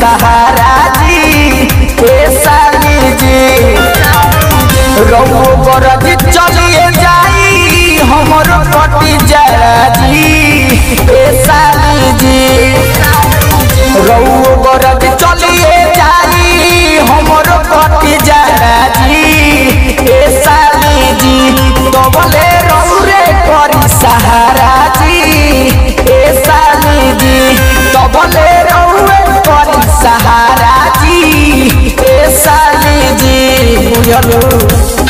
सहारा जी ए साली जी रघु गरज चलिए जाई हमर कटी जरा जी ए साली जी रघु गरज चलिए जाई हमर कटी जरा जी ए साली जी तबले रौरे करी सहारा जी ए साली जी तबले रौरे करी सहारा जी ए साली जी बुझलू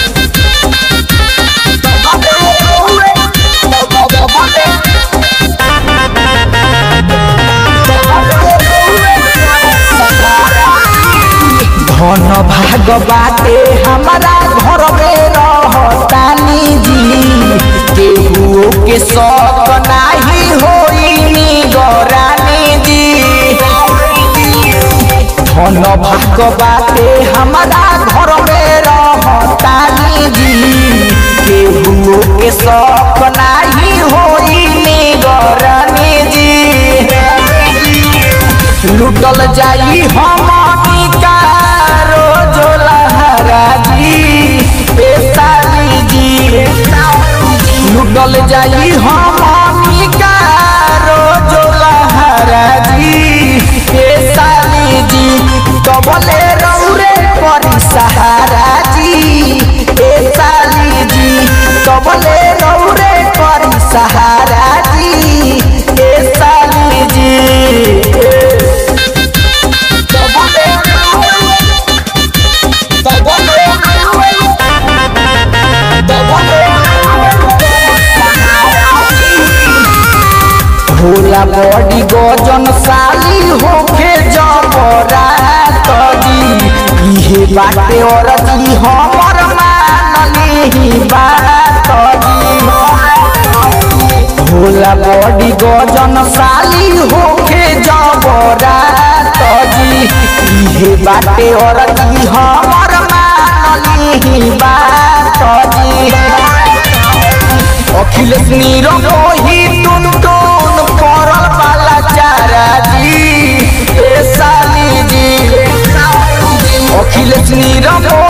धन भाग बाटे हमारा घर में रहतानी जी केहू के शौक नाही होई निगरानी जी धन भाग बाटे हमारा घर में रहतानी जी केहू के शौक नाही होई निगरानी जी लुटल जाई हमनी का रोज लहरा जी ए साली जी लुटल जाई हमनी का रोज लहरा जी ए साली जी कबले रौरे परी सहारा जी ए साली जी कबले रौरे परी सहारा जी ए साली जी होला बड़ी गजन साली होके जबरा तजी इहे बाटे औरती हमर मानली बात जी होला बड़ी गजन साली होके जबरा तजी इहे बाटे औरती हमर मानली बात जी अखिलेश नीरव ही टुन टुन पड़ल वाला चारा जी ए साली जी अखिलेश नीरव